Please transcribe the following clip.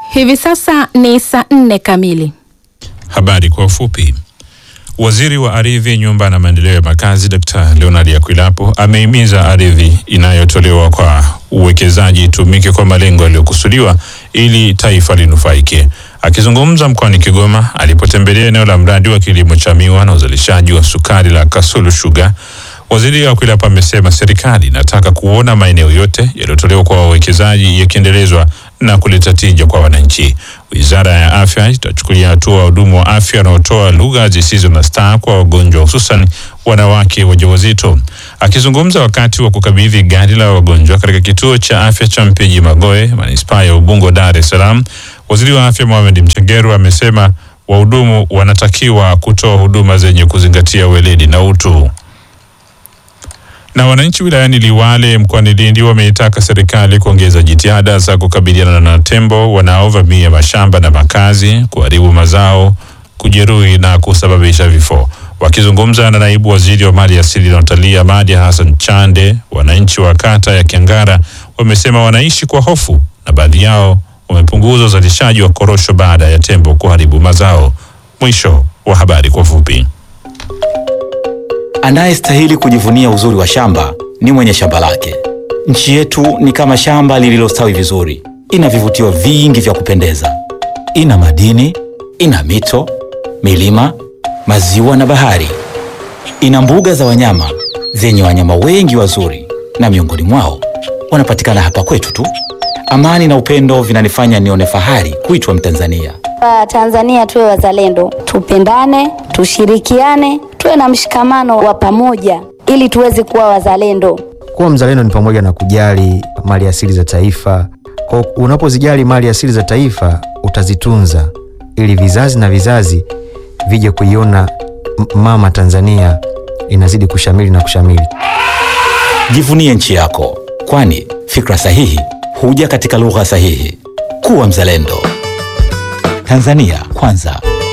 Hivi sasa ni saa nne kamili. Habari kwa ufupi. Waziri wa Ardhi, Nyumba na Maendeleo ya Makazi Dkt. Leonard Akwilapo amehimiza ardhi inayotolewa kwa uwekezaji itumike kwa malengo yaliyokusudiwa ili taifa linufaike. Akizungumza mkoani Kigoma alipotembelea eneo la mradi wa kilimo cha miwa na uzalishaji wa sukari la Kasulu Sugar, Waziri Akwilapo amesema serikali inataka kuona maeneo yote yaliyotolewa kwa wawekezaji yakiendelezwa na kuleta tija kwa wananchi. Wizara ya Afya itachukulia hatua wahudumu wa afya wanaotoa lugha zisizo na staa kwa wagonjwa hususan wanawake wajawazito. Akizungumza wakati wa kukabidhi gari la wagonjwa katika kituo cha afya cha Mpiji Magoe, manispaa ya Ubungo, Dar es Salaam, waziri wa afya Mohamed Mchengerwa amesema wahudumu wanatakiwa kutoa huduma zenye kuzingatia weledi na utu na wananchi wilayani Liwale mkoani Lindi wameitaka serikali kuongeza jitihada za kukabiliana na tembo wanaovamia mashamba na makazi, kuharibu mazao, kujeruhi na kusababisha vifo. Wakizungumza na naibu waziri wa mali asili na utalii Ahmadi Hassan Chande, wananchi wa kata ya Kiangara wamesema wanaishi kwa hofu na baadhi yao wamepunguza uzalishaji wa korosho baada ya tembo kuharibu mazao. Mwisho wa habari kwa fupi. Anayestahili kujivunia uzuri wa shamba ni mwenye shamba lake. Nchi yetu ni kama shamba lililostawi vizuri, ina vivutio vingi vya kupendeza, ina madini, ina mito, milima, maziwa na bahari, ina mbuga za wanyama zenye wanyama wengi wazuri, na miongoni mwao wanapatikana hapa kwetu tu. Amani na upendo vinanifanya nione fahari kuitwa Mtanzania. Tanzania tuwe wazalendo, tupendane, tushirikiane, tuwe na mshikamano wa pamoja ili tuweze kuwa wazalendo. Kuwa mzalendo ni pamoja na kujali mali asili za taifa. Kwa unapozijali mali asili za taifa, utazitunza ili vizazi na vizazi vije kuiona mama Tanzania inazidi kushamili na kushamili. Jivunie nchi yako, kwani fikra sahihi huja katika lugha sahihi. Kuwa mzalendo. Tanzania kwanza.